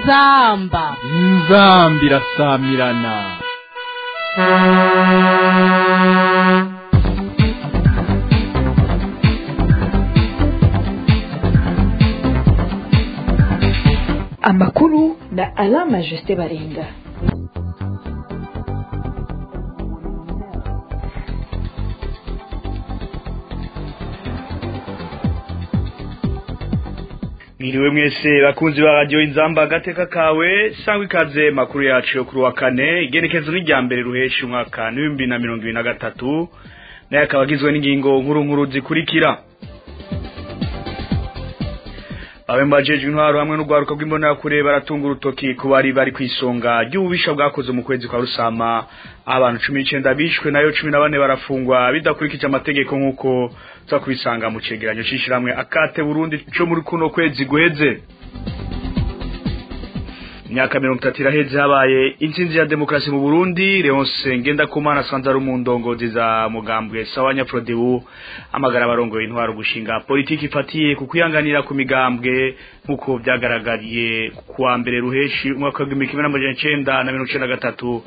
inzamba inzambi irasamirana amakuru na alama jusite barenga mwiriwe mwese bakunzi ba radiyo inzamba agateka kawe sangwa ikaze makuru yacu yo kuri wa kane igenekezo n'irya mbere ruheshi umwaka n'ibihumbi na mirongo ibiri na gatatu nayo akaba agizwe n'ingingo nkuru nkuru zikurikira abe mbajejwe intwaro hamwe n'urwaruka rw'imbonakure baratunga urutoki ku bari bari ku isonga ry'ububisha bwakoze mu kwezi kwa rusama aho abantu cumi n'icenda bishwe nayo cumi na bane barafungwa bidakurikije amategeko nk'uko tuza kubisanga mu cegeranyo c'ishirahamwe akate burundi co muri kuno kwezi guheze imyaka mirongo itatu iraheze habaye intsinzi ya demokarasi mu burundi leonce ngendakumana asanze ari mu ndongozi za mugambwe sawa nyaprodebu amagara abarongoye intwaro gushinga politiki ifatiye ku kwihanganira ku migambwe nk'uko vyagaragariye kuwa mbere ruheshi umwaka w'igihumbi kimwe n'amajana icenda na mirongo icenda na gatatu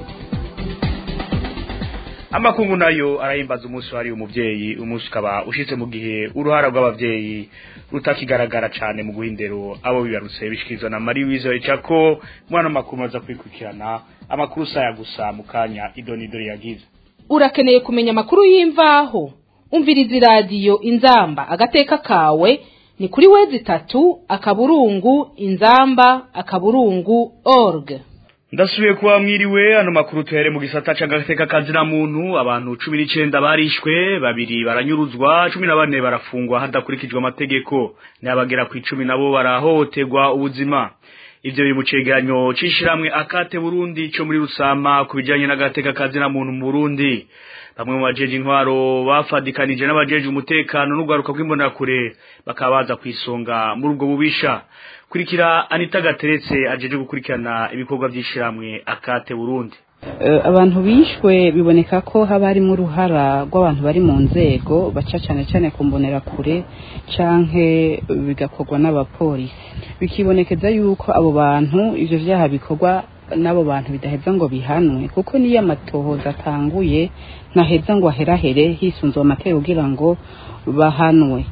amakungu nayo arahimbaza umunsi wahariwe umuvyeyi umunsi ukaba ushitse mu gihe uruhara rw'abavyeyi rutakigaragara cane mu guhindero abo bibarutse bishikirizwa na Marie Louise Wicako mwana makuru aza kwikurikirana amakuru saya gusa mu kanya idonidori yagize urakeneye kumenya amakuru y'imvaho umviriza iradiyo inzamba agateka kawe ni kuri wezi itatu akaburungu inzamba akaburungu org ndasubiye kuba mwiriwe ano makuru tuhere mu gisata c'agateka kazina muntu abantu cumi n'icenda barishwe babiri baranyuruzwa cumi na bane barafungwa hadakurikijwe amategeko n'abagera ku icumi nabo barahohoterwa ubuzima ivyo biri mu cegeranyo c'ishirahamwe akate burundi co muri rusama ku bijanye n'agateka kazina muntu mu burundi bamwe mu bajeje intwaro bafadikanije n'abajeje umutekano n'urwaruka rw'imbonerakure bakaba baza kwisonga muri ubwo bubisha kurikira anita gateretse ajeje gukurikirana ibikorwa vy'ishiramwe akate burundi abantu bishwe biboneka ko haba harimo uruhara rw'abantu bari mu nzego baca cyane cyane ku kure canke bigakorwa n'abapolisi bikibonekeza yuko abo bantu ivyo vyaha bikorwa n'abo bantu bidaheza ngo bihanwe kuko niyo amatohoza atanguye ntaheza ngo aherahere hisunzwe amategeko kugira ngo bahanwe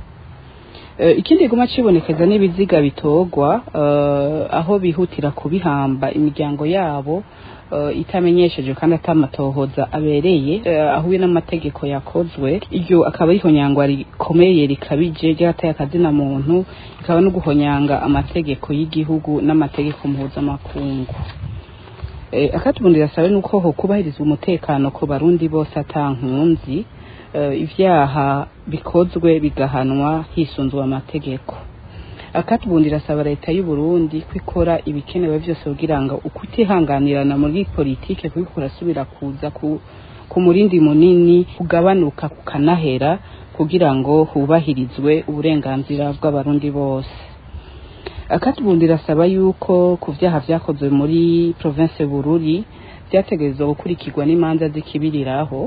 ikindi guma cibonekeza n'ibiziga bitogwa aho bihutira kubihamba imiryango yabo itamenyesheje kandi atamatohoza abereye ahuye n'amategeko yakozwe iryo akaba ari ihonyangwa rikomeye rikabije ryateye akazina muntu rikaba no guhonyanga amategeko y'igihugu n'amategeko mpuzamakungu akatubundi rasabe nuko ho kubahirizwa umutekano ku barundi bose atankunzi ivyaha bikozwe bigahanwa hisunzwe amategeko akatubundi rasaba leta y'u Burundi kwikora ibikenewe vyose kugira ngo ukutihanganirana muri politike kuko kurasubira kuza ku, ku murindi munini kugabanuka kukanahera kugira ngo hubahirizwe uburenganzira bw'abarundi bose akatubundi rasaba yuko ku vyaha vyakozwe muri province Bururi vyategerezwa gukurikirwa n'imanza zikibiriraho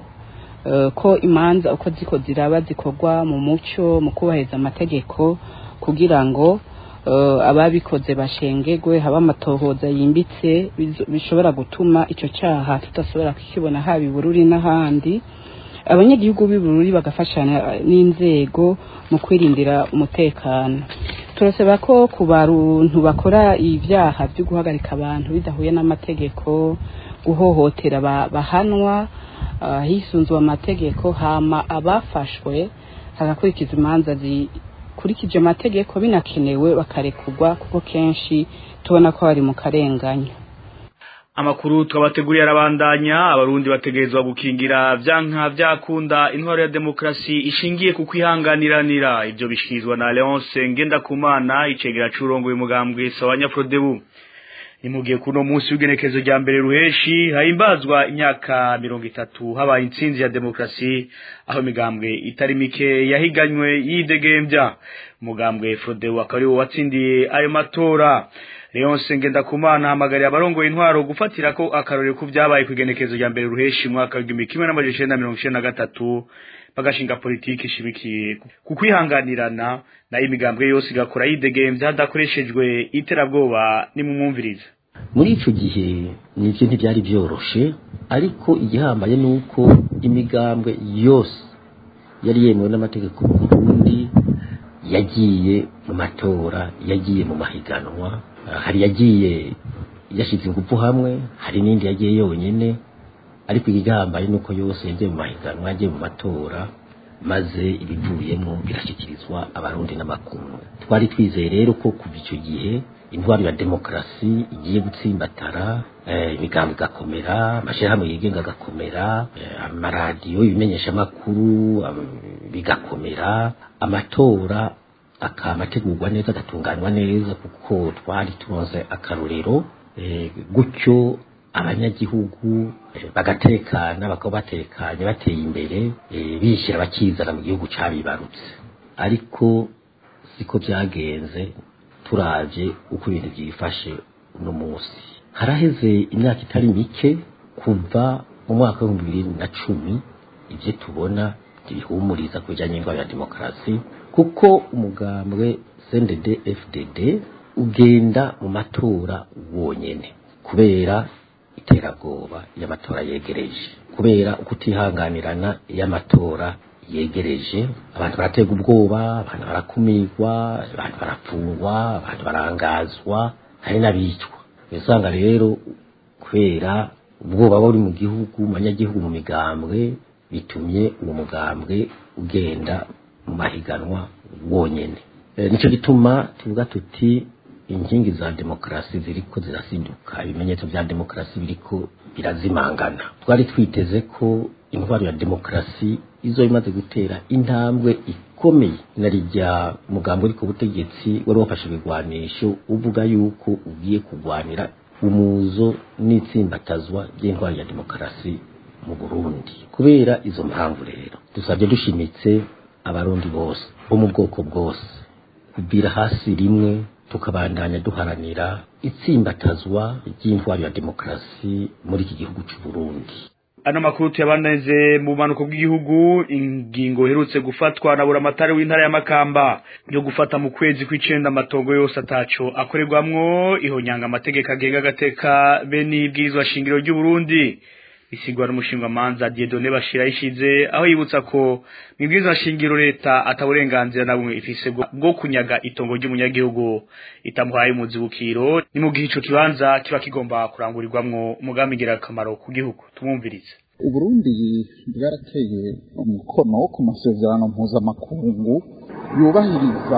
ko imanza uko ziko ziraba zikorwa mu muco mu kubahiriza amategeko kugira ngo ababikoze bashengegwe haba amatohoza yimbitse bishobora gutuma icyo cyaha tudashobora kukibona haba ibururi n'ahandi abanyagihugu b'ibururi bagafashanya n'inzego mu kwirindira umutekano turasaba ko ku bantu bakora ibyaha byo guhagarika abantu bidahuye n'amategeko guhohotera bahanwa hisunzwe amategeko hama abafashwe hagakurikizwa imanza zikurikije amategeko binakenewe bakarekurwa kuko kenshi tubona ko bari mu karenganyo amakuru twabateguriye arabandanya abarundi bategerezwa gukingira vyanka vyakunda intwaro ya demokrasi ishingiye ku kwihanganiranira ivyo bishikirizwa na Leonce Ngendakumana icegera c'urongoye umugambwe sawa Nyaprodebu nimugiye kuno munsi w'igenekezo rya mbere ruheshi hahimbazwa imyaka mirongo itatu habaye intsinzi ya demokrasi aho imigambwe itari mike yahiganywe yidegembya umugambwe Frodebu akaba ariwo watsindiye ayo matora Leonce Ngendakumana hamagariye abarongoye intwaro gufatira ko akarorero ku byabaye kwigenekezo rya mbere ruheshi mwaka wa 1993 bagashinga politiki ishimikiye ku kwihanganirana na imigambwe yose igakora yidegemvya hadakoreshejwe iterabwoba nimumwumviriza muri ico gihe nivyo ntivyari vyoroshe ariko igihambaye nuko imigambwe yose yari yemewe n'amategeko mu Burundi yagiye mu matora yagiye mu mahiganwa hari yagiye yashize ingufu hamwe hari n'indi yagiye yonyine ariko igihambaye nuko yose yagiye mu mahiganwa yagiye mu matora maze ibivuyemo birashyikirizwa abarundi n'amakungu twari twizeye rero ko kuva icyo gihe intwaro ya demokarasi igiye gutsimbatara imigambi igakomera amashyirahamwe yigenga agakomera amaradiyo ibimenyeshamakuru bigakomera amatora akaba ategurwa neza agatunganywa neza kuko twari tunoze akarorero gutyo abanyagihugu bagatekana bakaba batekanye bateye imbere bishyira bakizana mu gihugu cyabibarutse ariko siko byagenze turavye uko ibintu byifashe uno munsi haraheze imyaka itari mike kuva mu mwaka w'ibihumbi bibiri na cumi ibyo tubona ntibihumuriza ku bijyanye n'indwara ya demokarasi kuko umugambwe CNDD FDD ugenda mu matora wonyene kubera iterabwoba y'amatora yegereje kubera ukutihanganirana y'amatora yegereje abantu baratega ubwoba abantu barakumirwa abantu barafungwa abantu barangazwa hari n'abicwa usanga rero kubera ubwoba buri mu gihugu mu banyagihugu mu migambwe bitumye uwo mugambwe ugenda mu mahiganwa wonyene nicyo gituma tuvuga tuti inkingi za demokarasi ziriko zirasinduka ibimenyetso bya demokarasi biriko birazimangana twari twiteze ko intwaro ya demokarasi izo imaze gutera intambwe ikomeye na rijya mugambo uri ku butegetsi wari wafashe ibigwanisho uvuga yuko ugiye kurwanira umuzo n'itsimbatazwa ry'intwaro ya demokarasi mu Burundi kubera izo mpamvu rero dusabye dushimitse abarundi bose bo mu bwoko bwose kubira hasi rimwe tukabandanya duharanira itsimbatazwa ry'intwaro ya demokarasi muri iki gihugu cy'u Burundi ano makuru tuyabaneze mu bumanuko bw'igihugu ingingo iherutse gufatwa na buramatari w'intara ya Makamba yo gufata mu kwezi kw'icenda amatongo yose ataco akorerwamwo ihonyanga amategeko agenga agateka be n'ibwirizwa shingiro ry'u Burundi bisigwa n'umushinga manza Dieudonné Bashira ishize aho yibutsa ko mibwiza shingiro leta ataburenganzira na bumwe ifise bwo kunyaga itongo ry'umunyagihugu itamuhaye umuzibukiro ni mu gihe ico kibanza kiba kigomba kurangurirwamwo umugambi ngira akamaro ku gihugu tumwumvirize uburundi bwarateye umukono ku masezerano mpuzamakungu yubahiriza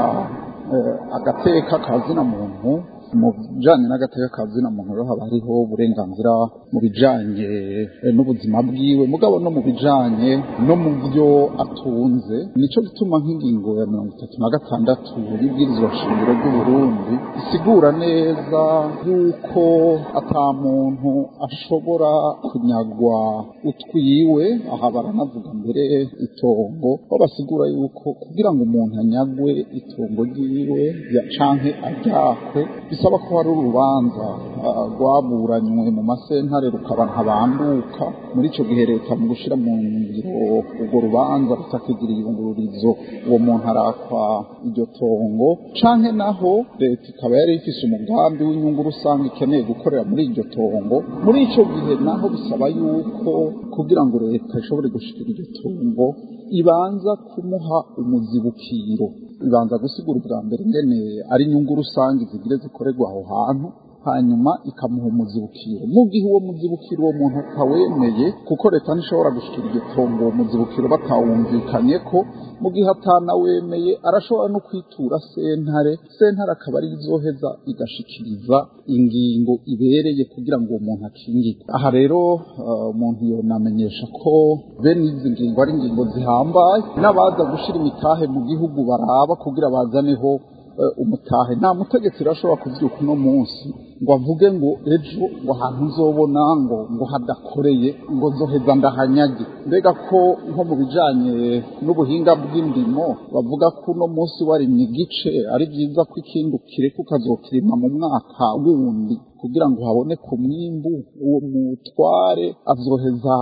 agateka kazina muntu mu bijanye n'agateka kazina muntu rero haba hariho uburenganzira mu bijanye n'ubuzima bwiwe mugabo no mu bijanye no mu byo atunze nico gituma nk'ingingo ya mirongo itatu na gatandatu y'ibwirizwa shingiro ry'uburundi isigura neza yuko ata muntu ashobora kunyagwa utwiwe aha baranavuga mbere itongo aho basigura yuko kugira ngo umuntu anyagwe itongo ryiwe canke aryakwe bisaba ko hari urubanza rwaburanywe mu masentare rukaba ntabanduka muri icyo gihe leta mu gushyira mu ngiro urwo rubanza rutakigira iyungururizo uwo muntu arakwa iryo tongo canke naho leta ikaba yari ifise umugambi w'inyungu rusange ikeneye gukorera muri iryo tongo muri icyo gihe naho bisaba yuko kugira ngo leta ishobore gushikira iryo tongo ibanza kumuha umuzibukiro ibanza gusigura ubwa mbere ngene ari inyungu rusange zigire zikorerwa aho hantu hanyuma ikamuha umuzibukiro mu gihe uwo muzibukiro uwo muntu atawemeye kuko leta ntishobora gushikira iryo tongo uwo muzibukiro batawumvikanye ko mu gihe atanawemeye arashobora no kwitura sentare sentare akaba ari izoheza igashikiriza ingingo ibereye kugira ngo uwo muntu akingirwe aha rero umuntu yonamenyesha ko bene izi ngingo ari ingingo zihambaye n'abaza gushira imitahe mu gihugu baraba kugira bazaneho umutahe nta mutegetsi rashobora kuvyuka uno munsi ngo avuge ngo ejo ngo ahantu nzobona ngo ngo hadakoreye ngo nzoheza ndahanyage mbega ko nko mu bijanye n'ubuhinga bw'indimo bavuga ko uno munsi warimye igice ari byiza ko ikindi ukireka ukazokirima mu mwaka wundi kugira ngo haboneke umwimbu uwo mutware azoheza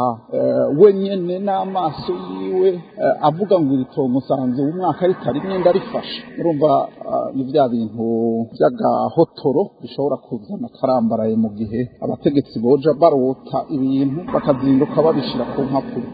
wenyene n'amaso yiwe avuga ngo iri tongo nsanze umwaka ritarimwe ndarifashe urumva ni bya bintu by'agahotoro bishobora kuzana akarambaraye mu gihe abategetsi boja barota ibintu bakazinduka babishira ku mpapuro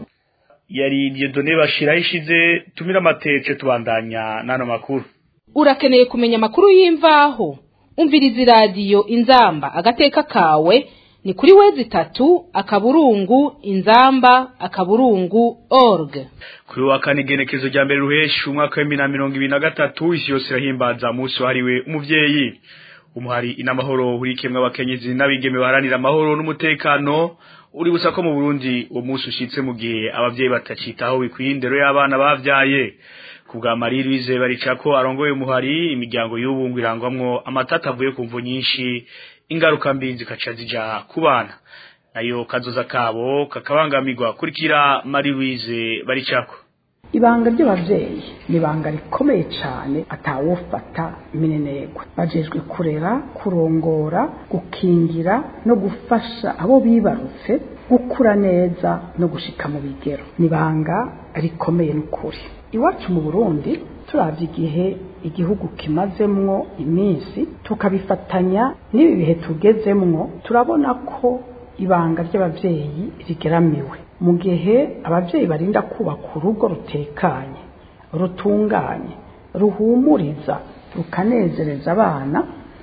yari Dieudonné bashiraho ishize tumira amatece tubandanya n'ano makuru urakeneye kumenya amakuru y'imvaho umviriza iradiyo inzamba agateka kawe ni kuri wezi itatu akaburungu inzamba akaburungu org kuri wa kane igenekezo rya mbere ruheshi umwaka w'ibihumbi na mirongo ibiri na gatatu isi yose irahimbaza umunsi wahariwe umuvyeyi umuhari inamahoro hurikiyemwo abakenyezi n'abigeme baharanira amahoro n'umutekano uri gusa ko mu Burundi uwo munsi ushitse mu gihe abavyeyi batacitaho bikwiye indero y'abana bavyaye kubwa Marie Louise baricako arongoye umuhari imiryango y'ubungu irangwamwo amatata avuye ku mvu nyinshi ingaruka mbi zikaca zija ku bana nayo kazoza kabo kakabangamirwa kurikira Marie Louise baricako ibanga ry'abavyeyi ni ibanga rikomeye cyane atawufata minenegwe bajejwe kurera kurongora gukingira no gufasha abo bibarutse gukura neza no gushika mu bigero ni ibanga rikomeye n'ukuri iwacu mu burundi turavye igihe igihugu kimazemwo iminsi tukabifatanya n'ibi bihe tugezemwo turabona ko ibanga ry'abavyeyi rigeramiwe mu gihe abavyeyi barinda kubaka urugo rutekanye rutunganye ruhumuriza rukanezereza abana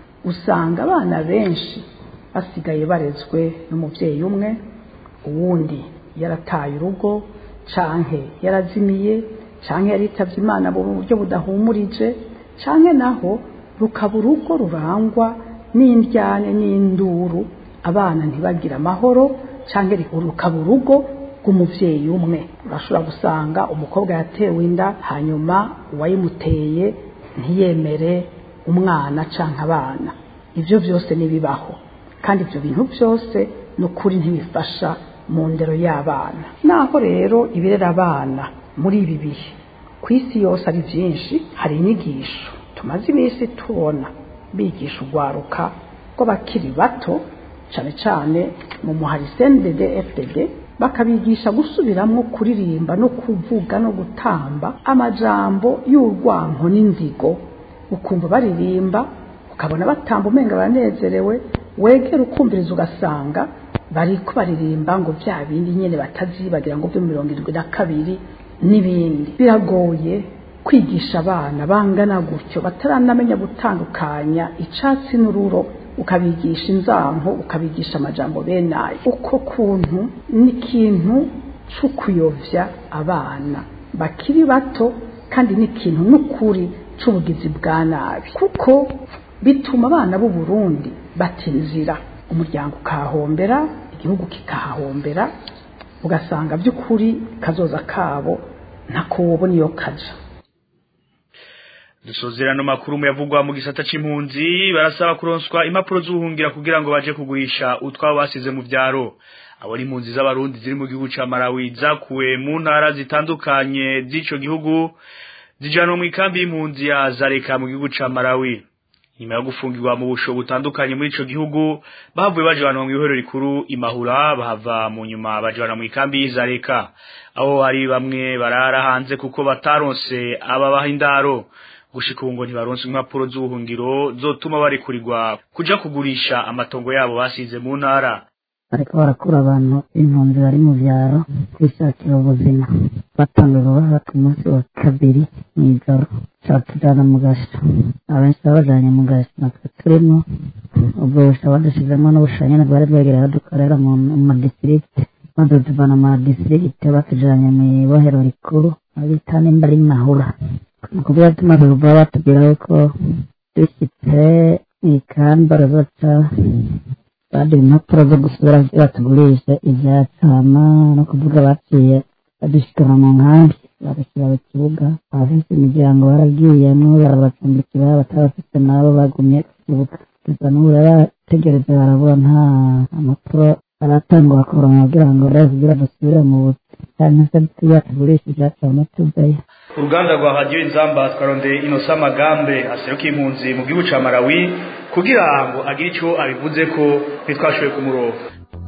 usanga abana benshi basigaye barezwe n'umuvyeyi umwe uwundi yarataye urugo canke yarazimiye canke yaritavye imana mu buryo budahumurije canke naho rukaba urugo rurangwa n'indyane n'induru abana ntibagire amahoro canke rukaba urugo rw'umuvyeyi umwe urashobora gusanga umukobwa yatewe inda hanyuma uwayimuteye ntiyemere umwana canke abana ivyo vyose nibibaho kandi ivyo bintu byose ni ukuri ntibifasha mu ndero y'abana naho rero ibirera abana muri ibi bihe ku isi yose ari byinshi hari inyigisho tumaze iminsi tubona bigisha urwaruka rw'abakiri bato cyane cyane mu muhari CNDD FDD bakabigisha gusubiramo kuririmba no kuvuga no gutamba amajambo y'urwanko n'inzigo ukumva baririmba ukabona batamba umenga baranezerewe wegera ukumviriza ugasanga bariko baririmba ngo bya bindi nyene batazibagira ngo byo mirongo irindwi na kabiri n'ibindi biragoye kwigisha abana bangana gutyo bataranamenya gutandukanya icatsi n'ururo ukabigisha inzanko ukabigisha amajambo bene ayo uko kuntu ni ikintu cyo kuyovya abana bakiri bato kandi ni ikintu n'ukuri c'ubugizi bwa nabi kuko bituma abana b'u Burundi batinzira umuryango ukahahombera igihugu kikahahombera ugasanga by'ukuri kazoza kabo ntako wobona iyo kaja dusozerano makuru yavugwa mu gisata c'impunzi barasaba kuronswa impapuro z'ubuhungira kugira ngo baje kugurisha utwabo basize mu vyaro abo ni impunzi z'abarundi ziri mu gihugu ca Malawi zakuwe mu ntara zitandukanye z'ico gihugu zijanwa mu ikambi y'impunzi ya Zareka mu gihugu ca Malawi nyuma yo gufungirwa mu busho butandukanye muri ico gihugu bavuye bajanwa mu ihoro rikuru imahura bahava mu nyuma bajana mu ikambi y'Izareka aho hari bamwe barara hanze kuko bataronse ababaha indaro gushika ubu ngo ntibaronse impapuro z'ubuhungiro zotuma barekurirwa kuja kugurisha amatongo yabo basize mu ntara bariko barakura abantu impunzi bari mu vyaro kwishakira ubuzima batanguye kubaha ku munsi wa kabiri mw'ijoro catujana mu gasho abenshi babajanye mu gasho natwe turimo ubwo busha badushizemo n'ubushanyene bwari bwegereye aho dukorera mu madisirikite maze tuvana mu madisirikite batujanye mw'ibohero rikuru abita nimba ari mahura ni ukuvuga tumaze kuva batubwira yuko dushitse mw'ikambi barazoca baduha impapuro zo gusubira batugurisha ivyacama no kuvuga baciye badushikana mu nkambi bagashyira mu kibuga abafite imiryango baragiyemwo barabacumbikira batabafite nabo bagumye ku kibuga gusa n'ubu barategereje barabura nta amakuru aratangwa kuronka kugira ngo bavugira dusubire mu buzi cyane se tuba tugurishije cyane tuvayo uruganda rwa radiyo inzamba twarondeye inosa amagambe aseruka impunzi mu gihugu ca Malawi kugira ngo agire ico abivuze ko ntitwashoboye kumuronka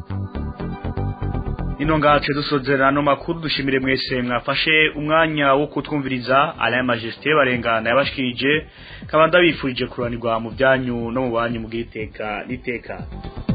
ino ngace dusozera no makuru dushimire mwese mwafashe umwanya wo kutwumviriza Alain Majesté barengana yabashikirije kabanda bifurije kuranirwa mu byanyu no mu banyu mu giteka niteka